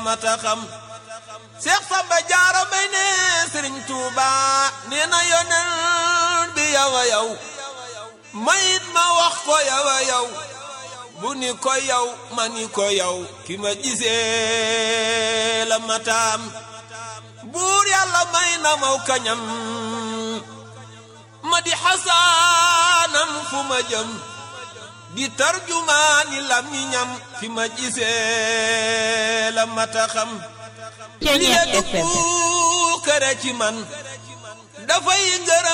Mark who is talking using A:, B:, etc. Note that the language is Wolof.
A: mata xam Seex Samba Jaara Mbay ne Sëriñ Tuuba nee na yonent bi yow a yow mayit ma wax ko yow a yow bu ni ko yow ma ni ko yow ki ma gisee la mataam buur yàlla may na maw kañam ma di xasaanam fu ma jëm di tarjumaani lamiñam fi ma gisee la mata xam li la dugg kër ci man dafay ngërëm